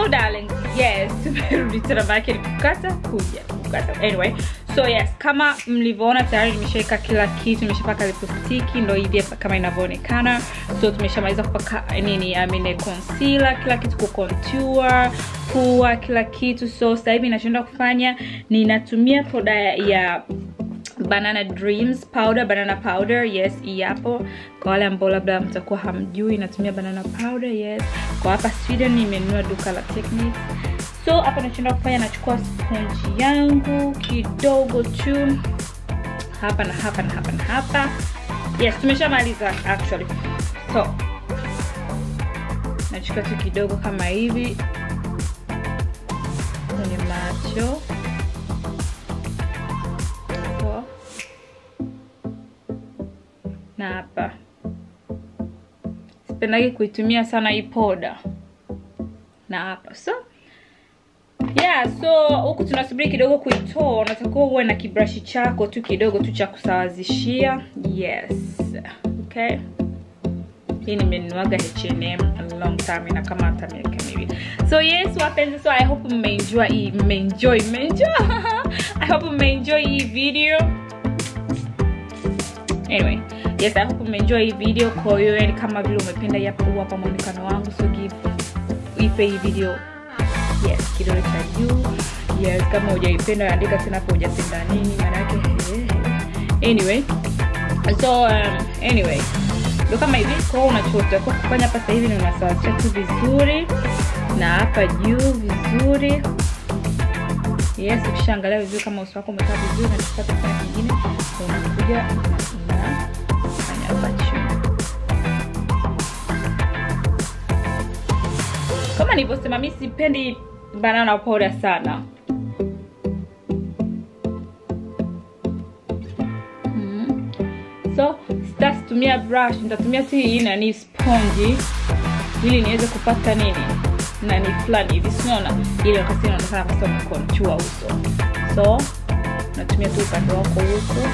so darling yes tumerudi tena maake ni kukata kuja kukata anyway so yes kama mlivyoona tayari nimeshaweka kila kitu nimeshapaka lipostiki ndo hivi hapa kama inavyoonekana so tumeshamaliza kupaka nini I mean, concealer kila kitu ku contour pua kila kitu so sasa hivi nachoenda kufanya ninatumia poda ya banana dreams powder banana powder yes hii hapo kwa wale ambao labda mtakuwa hamjui natumia banana powder yes kwa hapa sweden nimenunua duka la techniques so hapa nachoenda kufanya nachukua sponji yangu kidogo tu hapa na hapa na hapa na hapa yes tumeshamaliza actually so nachukua tu kidogo kama hivi kwenye macho so na hapa sipendagi kuitumia sana hii poda na hapa so yeah so huku tunasubiri kidogo kuitoa unatakiwa uwe na kibrashi chako tu kidogo tu cha kusawazishia yes okay hii nimenuaga hnm a long time na kama hata miaka miwili so yes wapenzi so i hope mmeenjoy hii mmeenjoy mmeenjoy i hope mmeenjoy hii video anyway yes i hope mmeenjoy hii video kwa hiyo yani kama vile umependa hapa hapa mwonekano wangu so give ipe hii video yes kidole cha juu yes kama hujaipenda andika tena hapo hujapenda nini maanake anyway so um, anyway ndo kama hivi kwao unachotakiwa kufanya hapa sasa hivi ni unasawazisha tu vizuri na hapa juu vizuri yes ukishaangalia vizuri kama uso wako umekaa vizuri nachukua kifaa kingine unakuja unafanya hapa chini kama nilivyosema mi sipendi banana powder sana mm. so sitasitumia brush nitatumia tu hii nani sponji ili niweze kupata nini nani fulani hivi sinaona ili wakati inaonekana kasa umekonchua uso so natumia tu upande wako huku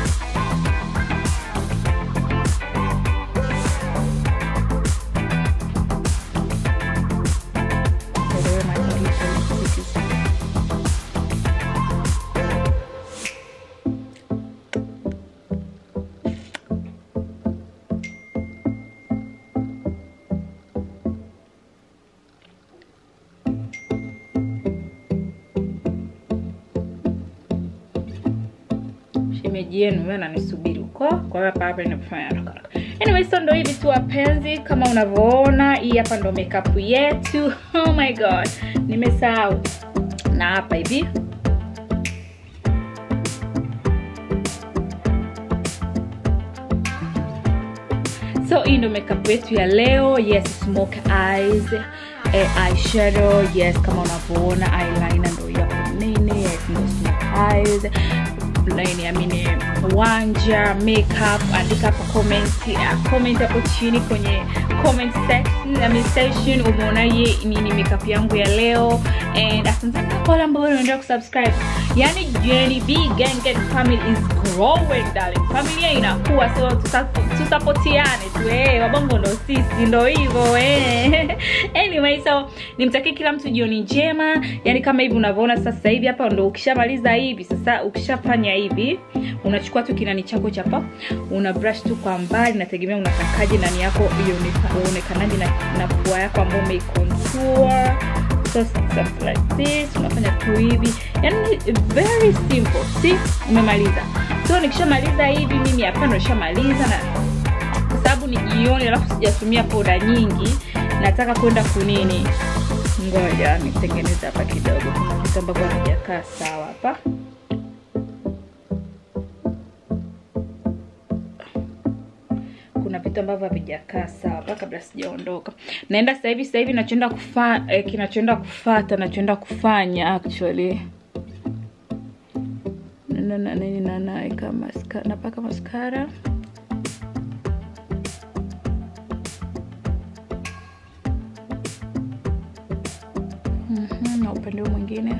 shemeji yenu wewe ananisubiri huko kwa hiyo hapa hapa inafanya haraka haraka anyway so ndo hivi tu wapenzi kama unavyoona hii hapa ndo makeup yetu oh my god nimesahau na hapa hivi so hii ndo makeup yetu ya leo yes smoke eyes eh, eyeshadow yes kama unavyoona eyeliner ndo yapo nene yes ndo smoke eyes nini amini wanja makeup andika hapo comment uh, comment hapo chini kwenye comment section I mean section umeonaje nini makeup yangu ya leo and asante sana kwa wale ambao wanaendelea kusubscribe yani Jenny B Gang Gang family is growing darling familia inakuwa so tusapotiane tu eh wabongo ndo sisi ndo hivyo eh anyway so nimtakie kila mtu jioni njema yani kama hivi unavyoona sasa hivi hapa ndo ukishamaliza hivi sasa ukishafanya hivi unachukua tu kinani chako chapa una brush tu kwa mbali nategemea unatakaje nani yako uonekanaje na, na pua yako ambayo umeicontour so stuff like this unafanya tu hivi yani very simple si umemaliza so nikishamaliza hivi mimi hapa ndo nishamaliza na kwa sababu ni jioni alafu sijatumia poda nyingi nataka kwenda kunini ngoja nitengeneze hapa kidogo kuna vitu ambavyo havijakaa sawa hapa kuna vitu ambavyo havijakaa sawa hapa kabla sijaondoka naenda sasa hivi sasa hivi nachoenda kufa eh, kinachoenda kufata nachoenda kufanya actually nini nanaweka maska, napaka maskara mm-hmm, na upande huu mwingine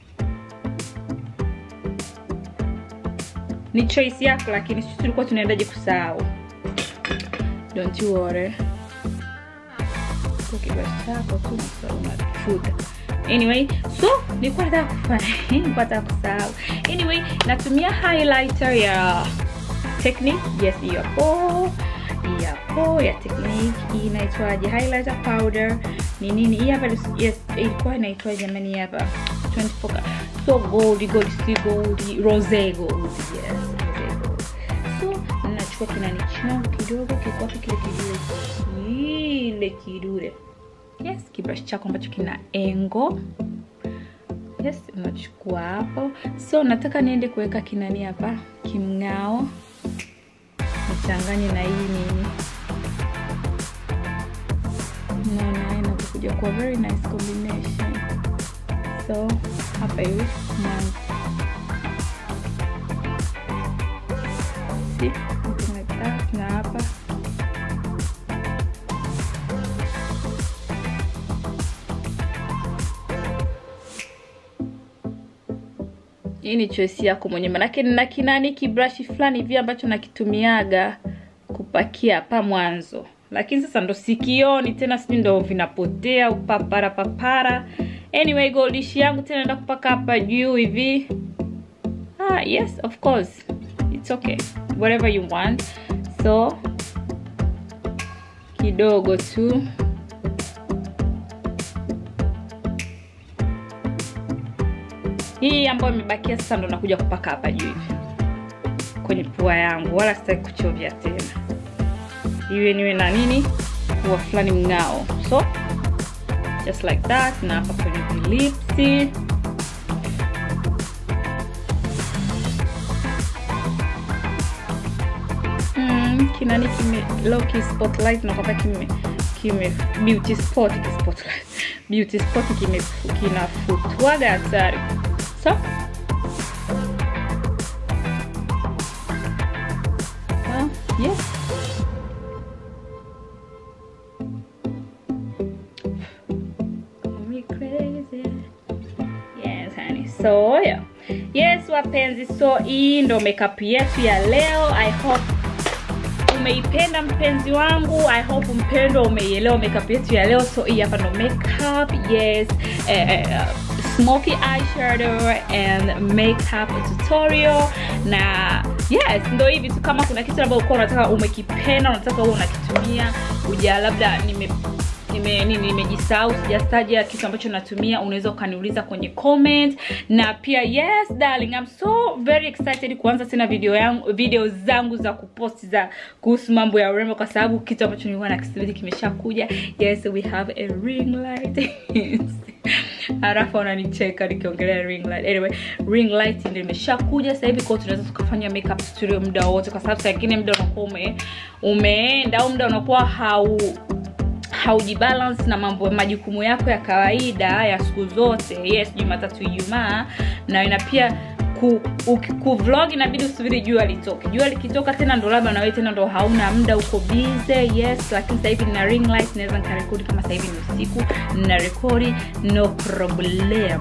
ni choice yako lakini sisi tulikuwa tunaendaje kusahau don't you worry kwa kibasi chako tu unafuta anyway so nilikuwa nataka kufanya nilikuwa nataka kusahau anyway natumia highlighter ya technique yes hiyo hapo hii hapo ya technique hii inaitwaje highlighter powder ni nini hii hapa yes ilikuwa inaitwa jamani hii hapa 24 ka- so gold gold si gold rose gold yes rose gold so nachukua kinani changu kidogo kikwapi kile kidude kile kidude yes kibrush chako ambacho kina engo yes unachukua hapo so nataka niende kuweka kinani hapa kimng'ao nichanganye na hii nini naona inakuja kuwa very nice combination so hapa hivi mwanzo see something like that na hapa hii ni choice yako mwenyewe manake nina kinani kibrashi fulani hivi ambacho nakitumiaga kupakia hapa mwanzo lakini sasa ndo sikioni tena sijui ndo vinapotea upapara papara anyway goldishi yangu tena naenda kupaka hapa juu hivi ah yes of course it's okay whatever you want so kidogo tu hii ambayo imebakia sasa ndo nakuja kupaka hapa juu hivi kwenye pua yangu wala sitaki kuchovya tena iwe niwe na nini pua fulani mng'ao so just like that na hapa kwenye vilipsi mm, kinani kime loki spotlight nakwamba kime kime beauty spot ki spotlight beauty spot kime kinafutwaga hatari so well, yes me crazy yes honey so yeah yes wapenzi so hii ndo makeup yetu ya leo i hope umeipenda mpenzi wangu i hope mpendwa umeielewa makeup yetu ya leo so hii hapa ndo makeup yes eh, eh, smoky eyeshadow and makeup tutorial na yes ndo hivi tu kama kuna kitu labda ulikuwa unataka umekipenda unataka uwe unakitumia uja labda nime nime nini nimejisahau sijastaja kitu ambacho natumia unaweza ukaniuliza kwenye comment na pia yes darling I'm so very excited kuanza tena video yangu video zangu za kupost za kuhusu mambo ya urembo kwa sababu kitu ambacho nilikuwa nakisubiri kimeshakuja yes we have a ring light halafu ananicheka nikiongelea ring light anyway ring light ndio imeshakuja sasa hivi kwao tunaweza tukafanya makeup tutorial muda wote kwa sababu saa ingine muda unakuwa ume, umeenda au muda unakuwa hau haujibalance na mambo majukumu yako ya kawaida ya siku zote yes jumatatu ijumaa na ina pia ku, uki- kuvlog inabidi usubiri jua litoke jua likitoka tena ndo labda nawe tena ndo hauna muda uko bize yes lakini sasa hivi nina ring light naweza nikarekodi kama sasa hivi ni usiku nina rekodi no problem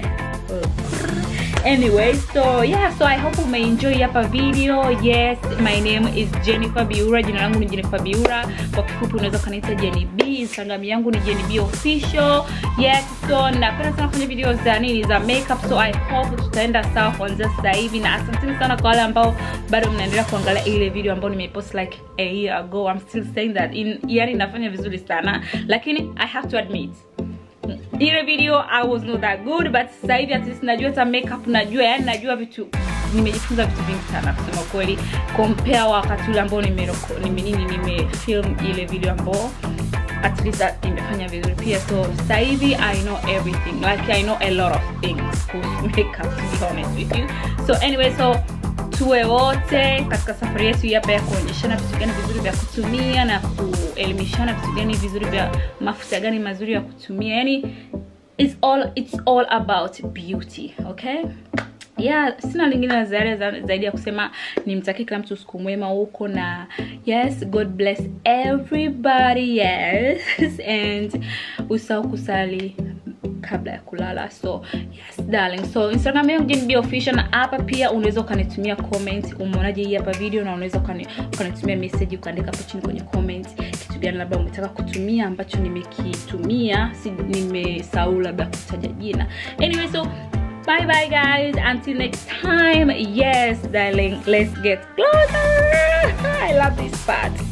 anyway so yeah so i hope umeenjoy hapa video yes my name is jennifer biura jina langu ni jennifer biura kwa kifupi unaweza ukaniita jenny b instagram yangu ni jenny b official yes so napenda sana kufanya video za nini za makeup so i hope tutaenda sawa kuanzia sasa hivi na asanteni sana kwa wale ambao bado mnaendelea kuangalia ile video ambayo nimepost like a year ago i'm still saying that in yani nafanya vizuri sana lakini i have to admit ile video i was not that good but sasa hivi at least najua hata makeup najua yani najua vitu nimejifunza vitu vingi sana kusema kweli compare wakati ule ambao nimeroko- nime nini nimefilm ile video ambao at least that imefanya vizuri pia so sasa hivi i know everything like i know a lot of things kuhusu makeup to be honest with you so anyway so tuwe wote katika safari yetu hii hapa ya kuonyeshana vitu gani vizuri vya kutumia na kuelimishana vitu gani vizuri vya mafuta gani mazuri ya kutumia yani it's all, it's all about beauty okay yeah sina lingine la ziada za- zaidi ya kusema nimtakie kila mtu usiku mwema huko na yes god bless everybody yes and usahau kusali kabla ya kulala so yes darling so instagram yangu jenb official na hapa pia unaweza ukanitumia comment umeonaje hii hapa video na unaweza ukani- ukanitumia message ukaandika hapo chini kwenye comment kitu gani labda umetaka kutumia ambacho nimekitumia si nimesahau labda kutaja jina anyway so bye bye guys until next time yes darling let's get closer i love this part